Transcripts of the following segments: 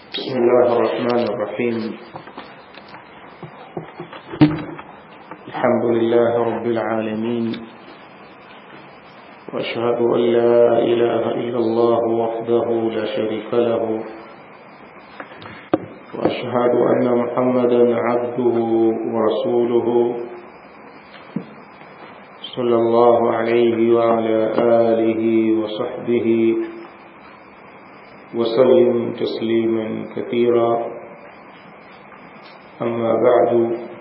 بسم الله الرحمن الرحيم الحمد لله رب العالمين وأشهد أن لا إله إلا الله وحده لا شريك له وأشهد أن محمدا عبده ورسوله صلى الله عليه وعلى آله وصحبه وسلم تسليما كثيرا أما بعد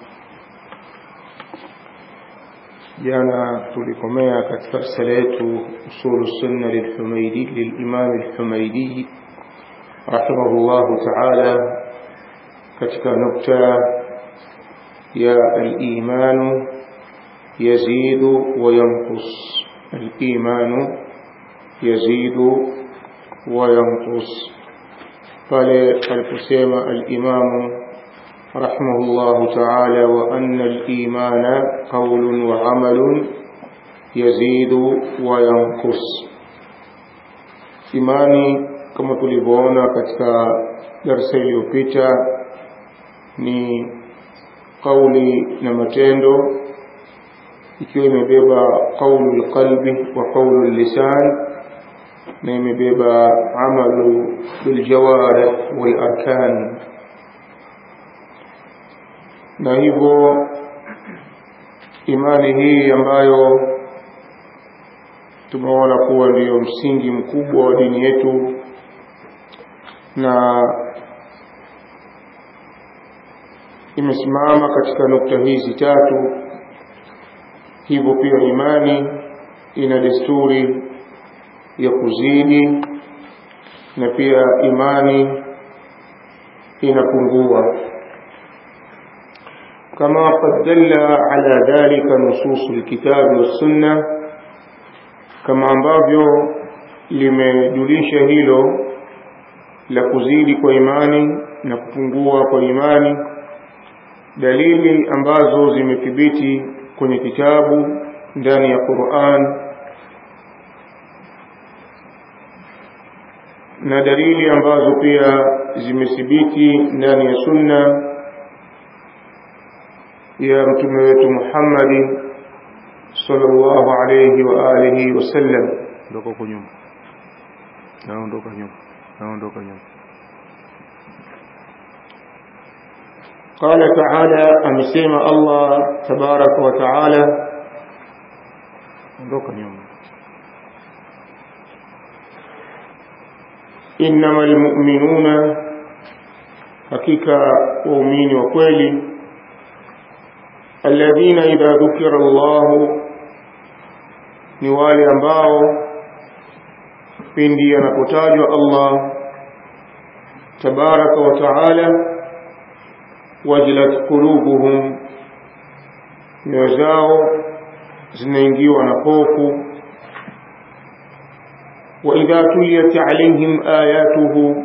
jana tulikomea katika risala yetu usulu sunna lilhumaidi lilimam alhumaidi rahimahullahu taala katika nukta ya alimanu yazidu wa yanqus alimanu yazidu وينقص قال القسيم الإمام رحمه الله تعالى وأن الإيمان قول وعمل يزيد وينقص imani kama tulivyoona katika darasa iliyopita ni kauli na matendo ikiwa imebeba qaulu lqalbi wa qaulu lisan na imebeba amalu biljawarih walarkan na hivyo imani hii ambayo tumeona kuwa ndiyo msingi mkubwa wa dini yetu na imesimama katika nukta hizi tatu hivyo pia imani ina desturi ya kuzidi na pia imani inapungua kama qad dalla ala dhalika nusus alkitabi wassunna kama ambavyo limejulisha hilo la kuzidi kwa imani na kupungua kwa imani dalili ambazo zimethibiti kwenye kitabu ndani ya Qur'an na dalili ambazo pia zimethibiti ndani ya sunna ya mtume wetu Muhammad sallallahu alayhi wa alihi wasallam ndoka huko nyuma naondoka nyuma naondoka nyuma قال تعالى أمسيما الله تبارك وتعالى ondoka nyuma إنما المؤمنون حقيقة وأمين وكويلي الذين إذا ذكر الله نوالي أنباو pindi anapotajwa Allah tabaraka wa taala wajilat qulubuhum nyoyo zao zinaingiwa na hofu وإذا تليت عليهم آياته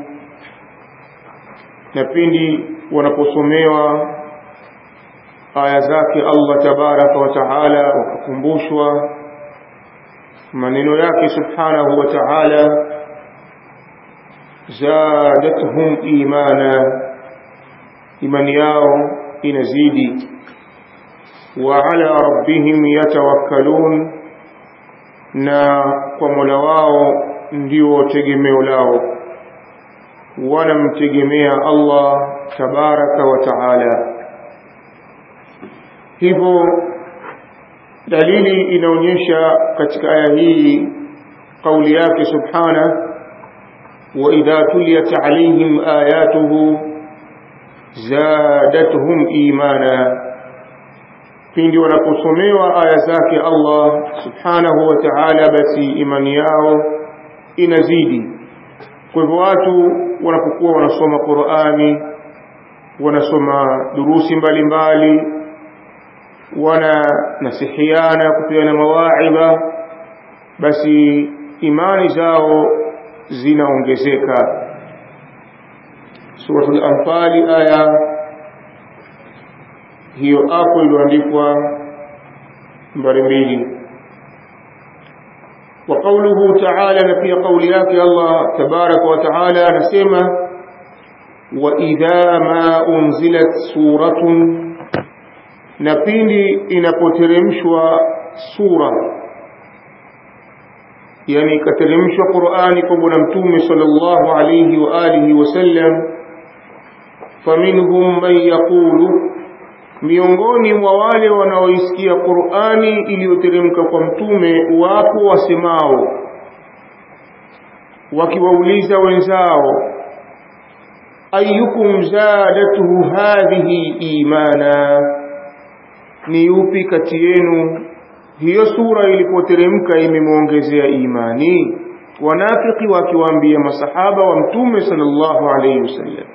na pindi wanaposomewa aya zake Allah tabaraka wa taala wakakumbushwa maneno yake subhanahu wa taala zadatuhum imana imani yao inazidi wa ala rabbihim yatawakkalun na kwa Mola wao ndio tegemeo lao wanamtegemea Allah tabaraka wa taala hivyo dalili inaonyesha katika aya hii kauli yake subhana wa idha tuliyat alaihim ayatuhu zadatuhum imana pindi wanaposomewa aya zake Allah subhanahu wa ta'ala basi imani yao inazidi kwa hivyo watu wanapokuwa wanasoma Qur'ani wanasoma durusi mbalimbali wana nasihiana kupeana mawaidha basi imani zao zinaongezeka suratul anfali aya hiyo hapo iliyoandikwa nambari mbili وقوله تعالى نفي قول ياك الله تبارك وتعالى نسمى wa idha ma unzilat suratun na pindi inapoteremshwa sura yani ikateremshwa Qur'ani kwa bwana mtume sallallahu alayhi wa alihi wasallam faminhum man yaqulu miongoni mwa wale wanaoisikia Qur'ani iliyoteremka kwa mtume wapo wasemao wakiwauliza wenzao ayyukum zadatuhu hadhihi imana ni yupi kati yenu hiyo sura ilipoteremka imemwongezea imani wanafiki wakiwaambia masahaba wa mtume sallallahu alayhi wasallam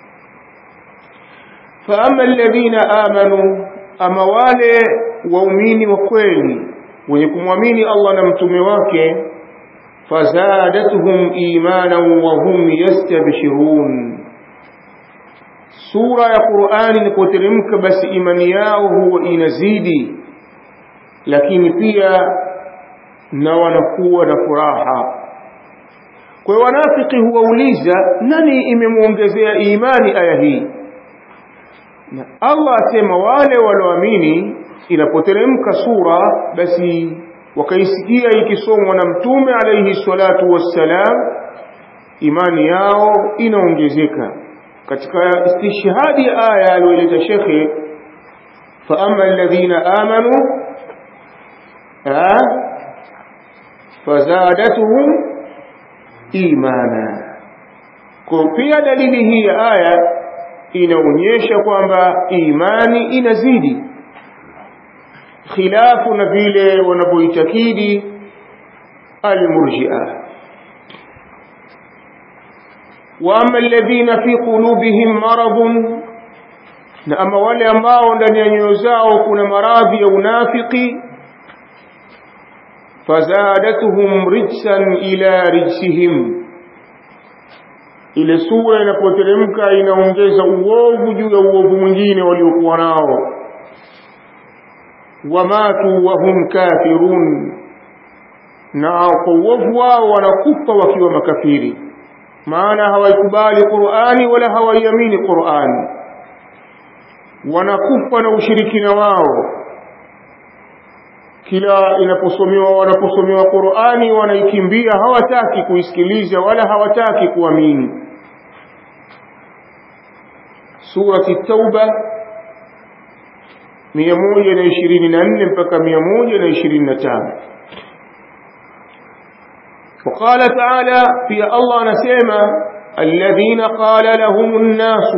فأما الذين آمنوا أما wale waumini wa kweli wenye kumwamini Allah na mtume wake fazadatuhum imanan wa hum yastabshirun sura ya Qur'ani ilipoteremka basi imani yao huwa inazidi lakini pia na wanakuwa na furaha kwa hiyo wanafiki huwauliza nani imemwongezea imani aya hii na Allah asema wale walioamini inapoteremka sura basi wakaisikia ikisomwa na mtume alayhi salatu wassalam imani yao inaongezeka katika istishhadi ya aya aliyoleta shekhe fa amma alladhina amanu fazadatuhum imana kwa pia dalili hii ya aya inaonyesha kwamba imani inazidi khilafu na vile wanavyoitakidi almurji'a wa amma alladhina fi qulubihim maradun na ama wale ambao ndani ya nyoyo zao kuna maradhi ya unafiki fazadatuhum rijsan ila rijsihim ile sura inapoteremka inaongeza uovu juu ya uovu mwingine waliokuwa nao wamatu wahum kafirun na kwa uovu wao wanakufa wakiwa makafiri maana hawaikubali Qur'ani wala hawaiamini Qur'ani wanakufa na ushirikina wao kila inaposomewa wanaposomewa Qur'ani wanaikimbia hawataki kuisikiliza wala hawataki kuamini surati tauba 124 mpaka 125 وقال تعالى في الله نسيما الذين قال لهم الناس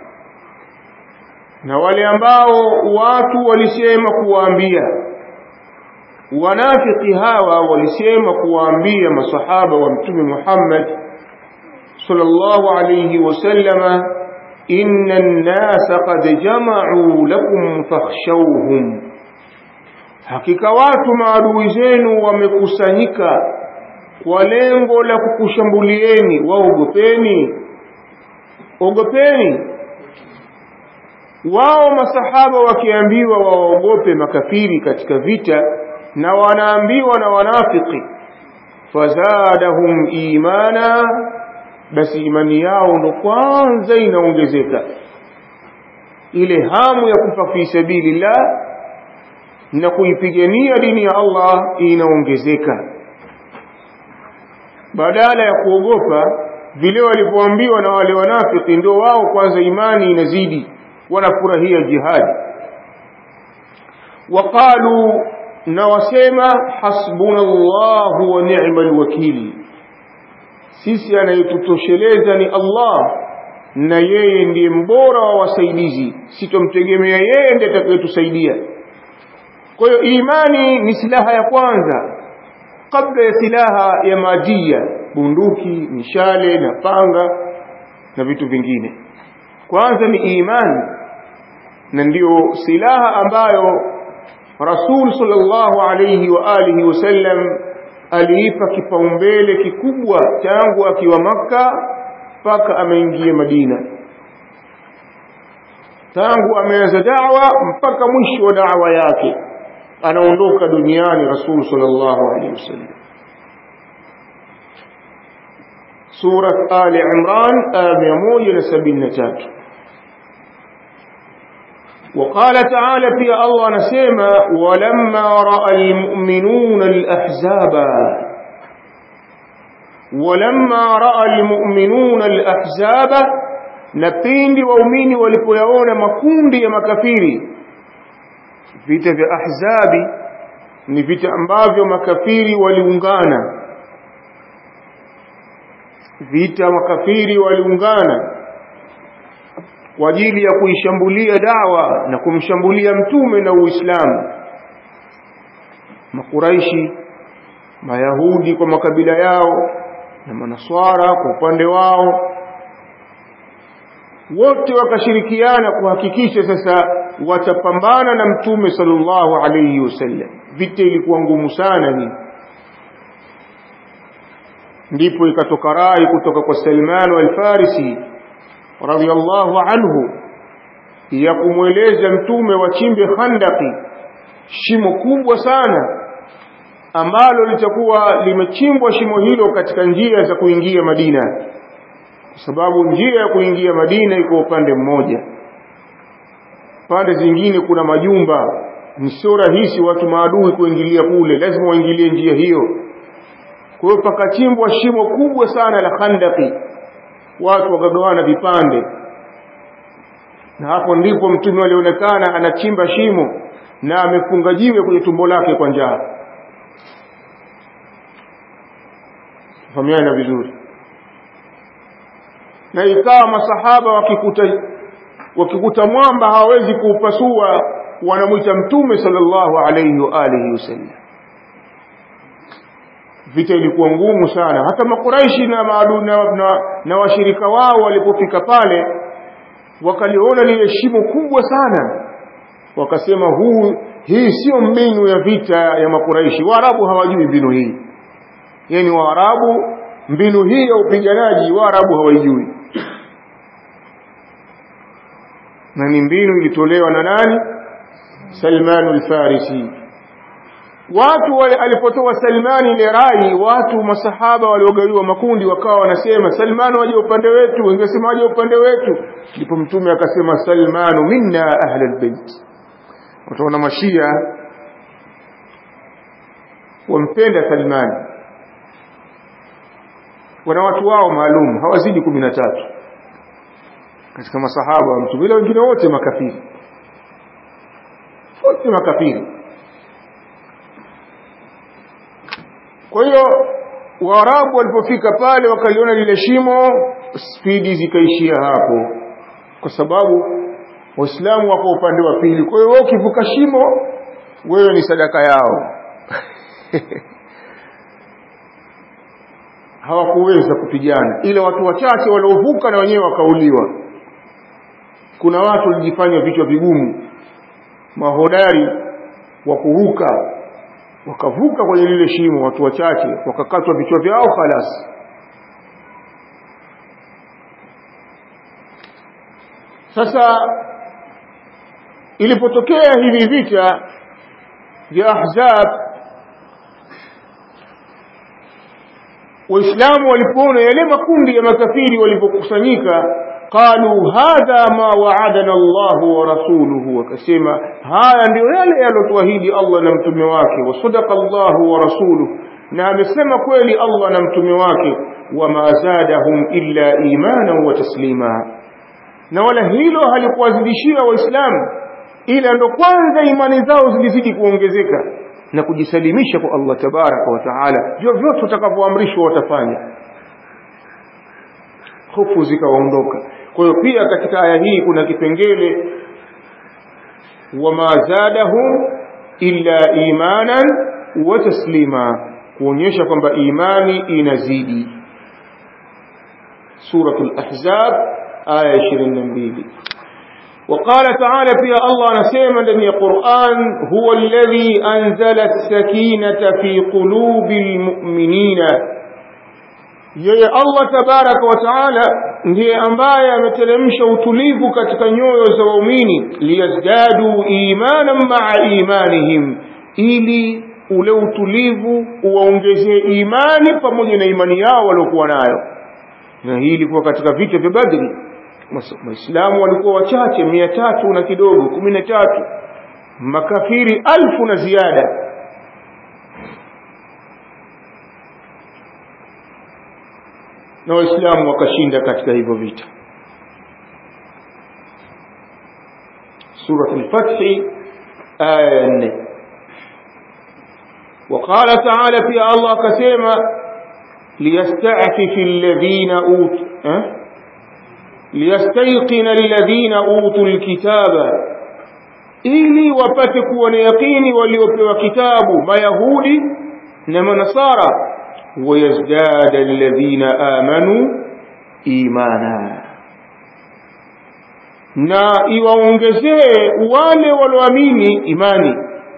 na wale ambao watu walisema kuwaambia wanafiki hawa walisema kuwaambia masahaba wa mtume Muhammad sallallahu alayhi wasallama inna an-nasa qad jama'u lakum fakhshawhum hakika watu maadui zenu wamekusanyika kwa lengo la kukushambulieni waogopeni ogopeni wao masahaba wakiambiwa waogope makafiri katika vita na wanaambiwa na wanafiki fazadahum imana basi imani yao ndo kwanza inaongezeka ile hamu ya kufa fi sabilillah na kuipigania dini ya Allah inaongezeka badala ya kuogopa vile walivyoambiwa na wale wanafiki ndio wao kwanza imani inazidi wanafurahia jihadi waqalu na wasema hasbunallahu wa ni'mal wakil sisi anayetutosheleza ni Allah na yeye ndiye mbora wa wasaidizi sitomtegemea yeye ndiye atakayetusaidia kwa hiyo imani ni silaha ya kwanza kabla ya silaha ya madia bunduki mishale na panga na vitu vingine kwanza ni imani na ndiyo silaha ambayo Rasul sallallahu alayhi wa alihi wasallam aliipa kipaumbele kikubwa tangu akiwa Makka mpaka ameingia Madina tangu ameanza da'wa mpaka mwisho wa da'wa yake anaondoka duniani Rasul sallallahu alayhi wasallam surat ali imran aya 173 وقال تعالى في الله نسيما ولما رأى المؤمنون الأحزاب ولما رأى المؤمنون الأحزاب نبيند وأمين ولقيون مكوند يا مكفيري vita vya ahzabi ni vita ambavyo makafiri waliungana vita makafiri waliungana kwa ajili ya kuishambulia dawa na kumshambulia mtume na Uislamu makuraishi mayahudi kwa makabila yao na manaswara kwa upande wao wote wakashirikiana kuhakikisha sasa watapambana na mtume sallallahu alayhi wasallam vita ilikuwa ngumu sana hii ndipo ikatoka rai kutoka kwa Salman al-Farisi radhiyallahu anhu ya kumweleza mtume wachimbe khandaki shimo kubwa sana ambalo litakuwa limechimbwa shimo hilo katika njia za kuingia Madina kwa sababu njia ya kuingia Madina iko upande mmoja pande zingine kuna majumba ni sio rahisi watu maadui kuingilia kule lazima waingilie njia hiyo kwa hiyo pakachimbwa shimo kubwa sana la khandaki watu wakagawana vipande na hapo ndipo mtume alionekana anachimba shimo na amefunga jiwe kwenye tumbo lake kwa njaa fahamiana vizuri na ikawa masahaba wakikuta wakikuta mwamba hawawezi kuupasua wanamwita mtume sallallahu alayhi wa alihi wasallam vita ilikuwa ngumu sana hata makuraishi na maadu na, na, na washirika wao walipofika pale wakaliona lile shimo kubwa sana wakasema huu hii sio mbinu ya vita ya makuraishi waarabu hawajui mbinu hii yani waarabu mbinu hii ya upiganaji waarabu hawaijui na ni mbinu ilitolewa na nani Salman al-Farisi watu wale alipotoa Salmani ile rai watu masahaba waliogawiwa makundi wakawa wanasema Salman waje upande wetu wangesema waje upande wetu ndipo mtume akasema Salmanu minna ahli albayt utaona mashia wampenda Salman wana watu wao maalum hawazidi kumi na tatu katika masahaba wa mtume ila wengine wote makafiri wote makafiri kwa hiyo waarabu walipofika pale wakaliona lile shimo spidi zikaishia hapo kwa sababu waislamu wako upande wa pili kwa hiyo wewe ukivuka shimo wewe ni sadaka yao hawakuweza kupigana ila watu wachache waliovuka na wenyewe wakauliwa kuna watu walijifanya vichwa vigumu mahodari wa kuruka wakavuka kwenye lile shimo watu wachache wakakatwa vichwa vyao khalas sasa ilipotokea hivi vita vya ahzab waislamu walipoona yale makundi ya makafiri walipokusanyika qalu hadha ma wa'adana Allah wa rasuluhu wakasema haya ndio yale yalotuahidi Allah na mtume wake wa sadaqa Allah wa rasuluhu na amesema kweli Allah na mtume wake wama zadahum illa imanan wa taslima na wala hilo halikuwazidishia waislamu ila ndo kwanza imani zao zilizidi kuongezeka na kujisalimisha kwa Allah tabaraka wa taala vyovyote utakavyoamrishwa watafanya hofu zikawaondoka kwa hiyo pia katika aya hii kuna kipengele wama zadahum illa imanan wa taslima kuonyesha kwamba imani inazidi suratul ahzab aya 22 وقال تعالى في الله نسيما لم القرآن هو الذي أنزل السكينة في قلوب المؤمنين yeye Allah tabaraka wa taala ndiye ambaye ameteremsha utulivu katika nyoyo za waumini liyazdadu imanan maa imanihim ili ule utulivu uwaongezee imani pamoja na imani yao waliokuwa nayo na hii ilikuwa katika vita vya Badri waislamu walikuwa wachache mia tatu na kidogo kumi na tatu makafiri alfu na ziada na waislamu wakashinda katika hivyo vita suratul fathi aya 4 وقال تعالى في الله كسيما ليستعفف الذين أوتوا أه؟ ليستيقن الذين أوتوا الكتاب ili wapate kuwa na yakini waliopewa kitabu mayahudi na manasara wayazdada alladhina amanu imana na iwaongezee wale walioamini imani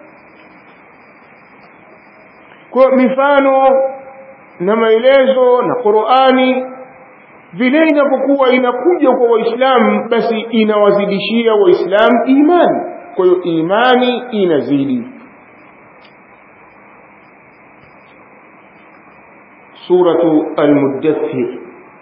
kwa mifano na maelezo na Qur'ani vile inapokuwa inakuja kwa waislamu basi inawazidishia waislamu imani kwa hiyo imani inazidi suratu al-muddathir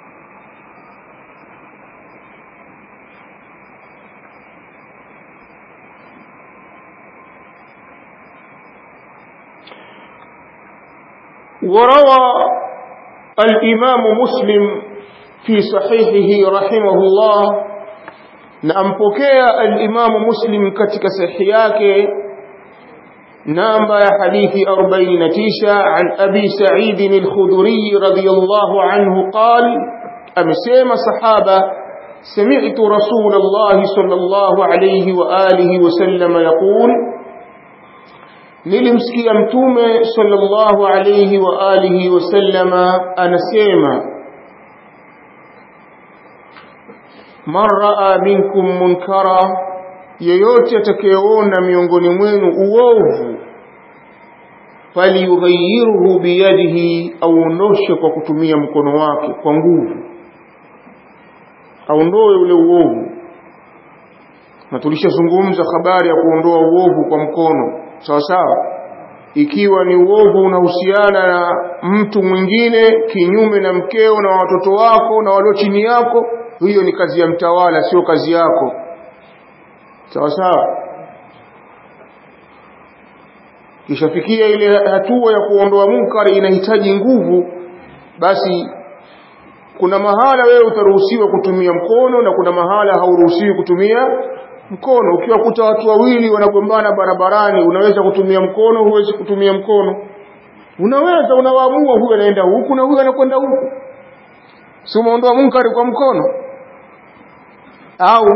وروى الإمام مسلم في صحيحه رحمه الله نأمبكي الإمام مسلم كتك صحياك نامبا حديث أربعين نتيشة عن أبي سعيد الخدري رضي الله عنه قال أمسيم صحابة سمعت رسول الله صلى الله عليه وآله وسلم يقول nilimsikia mtume sallallahu alayhi wa alihi wasallama anasema man raa minkum munkara yeyote atakayeona miongoni mwenu uovu falyughayyirhu biyadihi auondoshe kwa kutumia mkono wake kwa nguvu aondoe ule uovu na tulishazungumza habari ya kuondoa uovu kwa mkono sawa sawa ikiwa ni uovu unahusiana na mtu mwingine kinyume na mkeo na watoto wako na walio chini yako hiyo ni kazi ya mtawala sio kazi yako sawa sawa kishafikia ile hatua ya kuondoa munkari inahitaji nguvu basi kuna mahala wewe utaruhusiwa kutumia mkono na kuna mahala hauruhusiwi kutumia mkono ukiwakuta watu wawili wanagombana barabarani unaweza kutumia mkono huwezi kutumia mkono unaweza unawaamua huyu anaenda huku na huyu anakwenda huku si umeondoa munkari kwa mkono au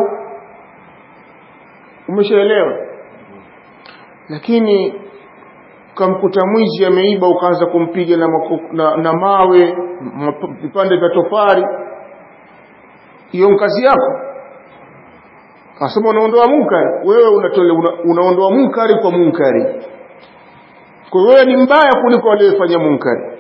umeshaelewa lakini ukamkuta mwizi ameiba ukaanza kumpiga na, na, na mawe vipande vya tofari hiyo kazi yako Asema unaondoa munkari, wewe unatole una, unaondoa munkari kwa munkari. Kwa hiyo wewe ni mbaya kuliko aliyefanya munkari.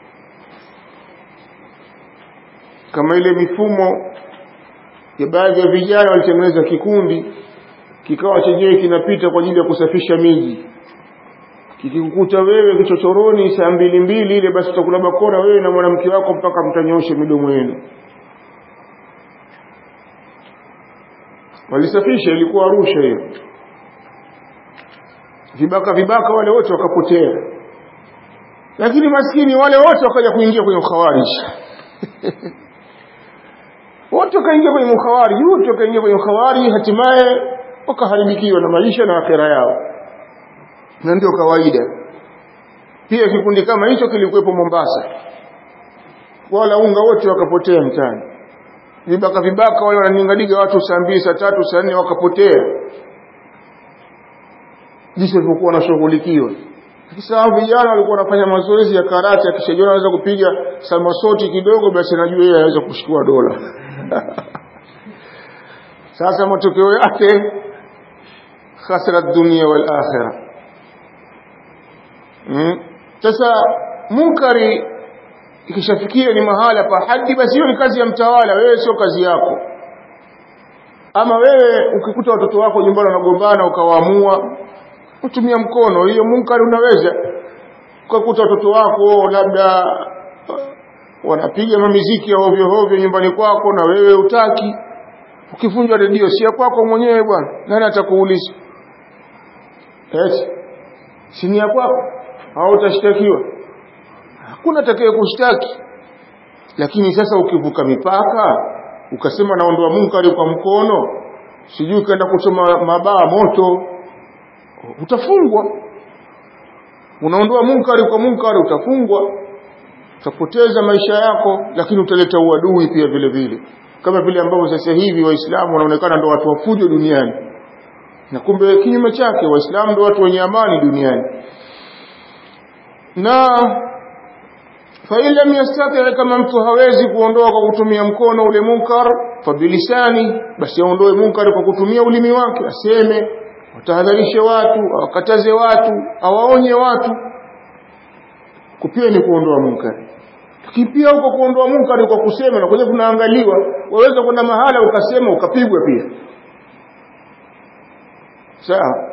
Kama ile mifumo ya baadhi ya vijana walitengeneza kikundi kikawa chenyewe kinapita kwa ajili ya kusafisha miji. Kikikukuta wewe kichochoroni saa mbili mbili ile, basi utakula bakora wewe na mwanamke wako mpaka mtanyoshe midomo yenu. walisafisha ilikuwa Arusha hiyo vibaka vibaka wale wote wakapotea lakini maskini wale wote wakaja kuingia kwenye ukhawarij wote wakaingia kwenye ukhawarij wote wakaingia kwenye ukhawarij hatimaye wakaharibikiwa na maisha na akhera yao na ndio kawaida pia kikundi kama hicho kilikuwepo Mombasa wala unga wote wakapotea mtaani vibaka vibaka wale wananingadiga watu saa mbili saa tatu saa nne wakapotea jinsi walivyokuwa wanashughulikiwa sasa vijana walikuwa wanafanya mazoezi ya karate akishajiona anaweza kupiga samasoti kidogo basi anajua yeye anaweza kushikua dola sasa matokeo yake khasara dunia wal akhirah hmm? sasa munkari ikishafikia ni mahala pa hadi basi hiyo ni kazi ya mtawala wewe sio kazi yako ama wewe ukikuta watoto wako nyumbani wanagombana ukawaamua utumia mkono hiyo munkari unaweza ukakuta watoto wako labda wanapiga mamiziki ya hovyo hovyo nyumbani kwako na wewe utaki ukivunjwa redio si ya kwako mwenyewe bwana nani atakuuliza eti si ni ya kwako au utashtakiwa hakuna atakaye kushtaki lakini sasa ukivuka mipaka ukasema naondoa munkari kwa mkono sijui ukaenda kuchoma mabaa moto utafungwa unaondoa munkari kwa munkari utafungwa utapoteza maisha yako lakini utaleta uadui pia vile vile kama vile ambavyo sasa hivi waislamu wanaonekana ndo watu wafujo duniani na kumbe kinyume chake waislamu ndo watu wenye amani duniani na fain lam yastati kama mtu hawezi kuondoa kwa kutumia mkono ule munkar fabilisani basi aondoe munkar kwa kutumia ulimi wake aseme watahadharishe watu awakataze watu awaonye watu kupia ni kuondoa munkari lakini pia huko kuondoa munkari kwa kusema na kwenye kunaangaliwa waweza kwenda mahala ukasema ukapigwa pia sawa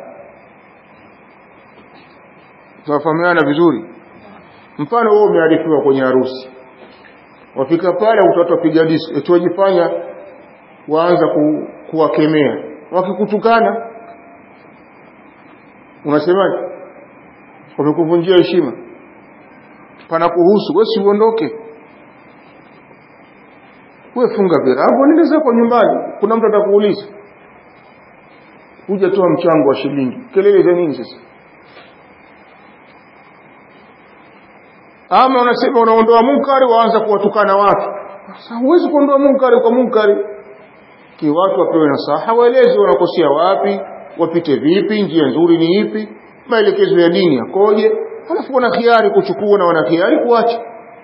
tunafahamiana vizuri mfano wewe umearifiwa kwenye harusi wafika pale watoto wapiga disko eti wajifanya waanza ku, kuwakemea wakikutukana unasemaje wamekuvunjia heshima pana kuhusu wewe si uondoke wewe funga virago nenda zako nyumbani kuna mtu atakuuliza kuja toa mchango wa shilingi kelele za nini sasa ama unasema unaondoa munkari waanza kuwatukana watu sasa huwezi kuondoa munkari kwa munkari ki watu wapewe nasaha waeleze wanakosea wapi wapite vipi njia nzuri ni ipi maelekezo ya dini yakoje halafu wana khiari kuchukua na wana khiari kuacha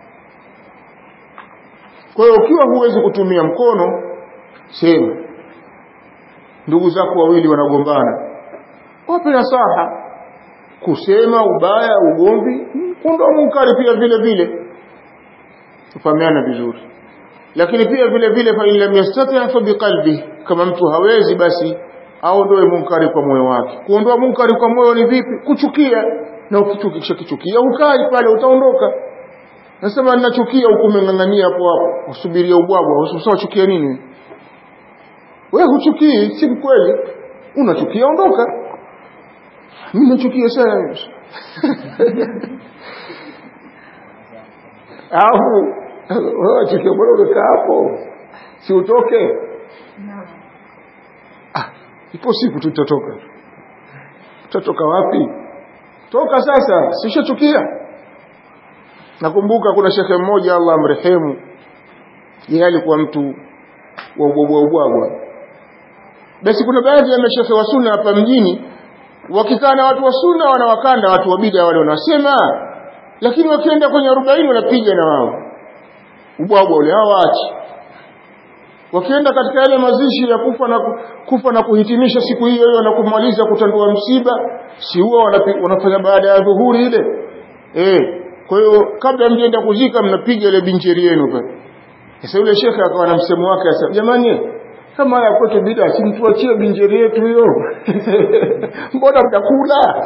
kwa hiyo ukiwa huwezi kutumia mkono sema ndugu zako wawili wanagombana wape nasaha kusema ubaya ugomvi kuondoa munkari pia vile vile tufahamiana vizuri lakini pia vile vile fa in lam yastati fa biqalbi kama mtu hawezi basi aondoe munkari kwa moyo wake kuondoa munkari kwa moyo ni vipi kuchukia na ukichukisha kichukia ukai pale utaondoka nasema ninachukia huku umeng'ang'ania hapo hapo usubiria ubwabwa usawachukia nini wewe huchukii si kweli unachukia ondoka mimi nachukia sana au wewe chukia bora umekaa hapo si utoke ah ipo siku tutatoka tutatoka wapi toka sasa sishachukia nakumbuka kuna shekhe mmoja Allah amrehemu yeye alikuwa mtu wa ubwabwa ubwabwa basi kuna baadhi ya mashekhe wa sunna hapa mjini wakikaa na watu wa sunna wanawakanda watu wa bid'a wale wanasema lakini wakienda kwenye 40 wanapiga na wao ubwabwa ule hawaachi wakienda katika yale mazishi ya kufa na kufa na kuhitimisha siku hiyo hiyo na kumaliza kutandua msiba si huwa wanafanya baada ya dhuhuri ile eh kwa hiyo kabla mjenda kuzika mnapiga ile binjeri yenu pale sasa yule shekhe akawa na msemo wake asema jamani kama haya kwetu bid'a si mtuachie binjeri yetu hiyo mbona mtakula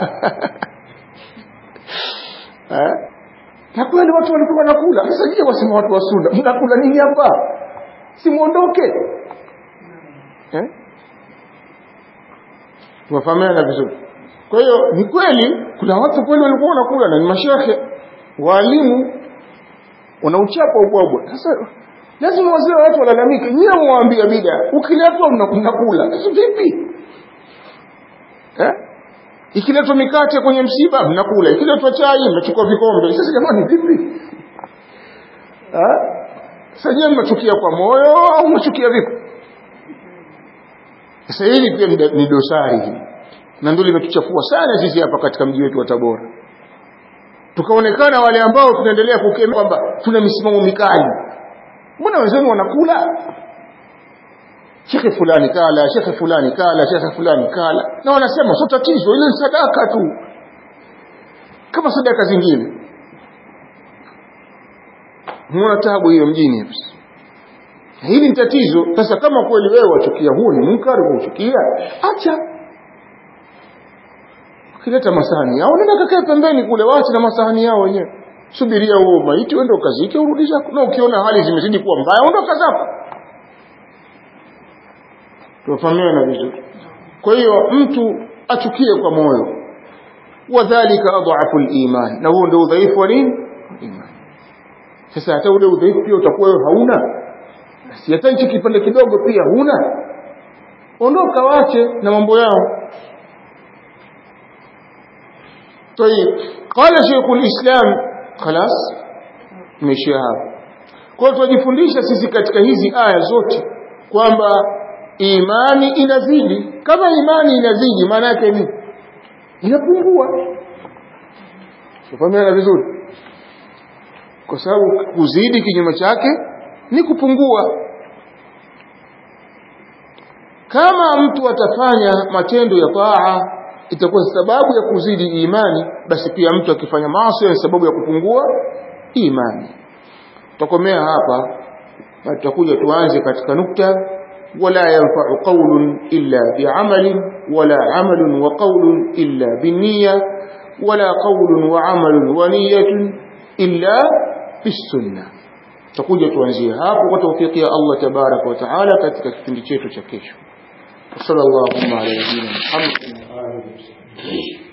eh na kweli watu walikuwa wanakula sasa je wasema watu wa sunna mnakula nini hapa si muondoke eh tuwafahamiana vizuri kwa hiyo ni kweli kuna watu kweli walikuwa wanakula na ni mashehe walimu wanauchapa ubwabwa sasa lazima wazee watu walalamike nyie mwaambia bida ukiletwa mnakula sasa vipi eh ikiletwa mikate kwenye msiba mnakula ikiletwa chai mnachukua vikombe sasa jamani vipi eh sasa nyie mnachukia kwa moyo au mnachukia vipi sasa hili pia ni dosari hii na ndio limetuchafua sana sisi hapa katika mji wetu wa Tabora tukaonekana wale ambao tunaendelea kukemea kwamba tuna misimamo mikali mbona wenzenu wanakula shekhe fulani kala shekhe fulani kala shekhe fulani kala na wanasema sio tatizo ile ni sadaka tu kama sadaka zingine muona tabu hiyo mjini hapa hili ni tatizo sasa kama kweli wewe wachukia huu ni munkari uchukia acha ukileta masahani yao nenda kakae pembeni kule wache na masahani yao wenyewe subiria huo maiti uende ukazike urudi zako na ukiona hali zimezidi kuwa mbaya ondoka zako tufahamiana vizuri kwa hiyo mtu achukie kwa moyo wadhalika adhafu liman na huo ndio udhaifu wa nini iman sasa hata ule udhaifu pia utakuwa wewe hauna basi hata hichi kipande kidogo pia huna ondoka wache na mambo yao طيب قال شيخ الإسلام خلاص مشيها kwa tunajifundisha sisi katika hizi aya zote kwamba imani inazidi kama imani inazidi maana yake ni inapungua tufahamiana vizuri kwa sababu kuzidi kinyume chake ni kupungua kama mtu atafanya matendo ya taa itakuwa sababu ya kuzidi imani basi pia mtu akifanya maasi ni sababu ya kupungua imani tutakomea hapa na tutakuja tuanze katika nukta wala yanfa'u qawlun illa bi'amalin wala 'amalun wa qawlun illa binniya wala qawlun wa 'amalun wa niyyatun illa bisunna tutakuja tuanzie hapo kwa tawfiki ya Allah tabaraka wa taala katika kipindi chetu cha kesho sallallahu alaihi wa sallam Muhammad wa alihi wasallam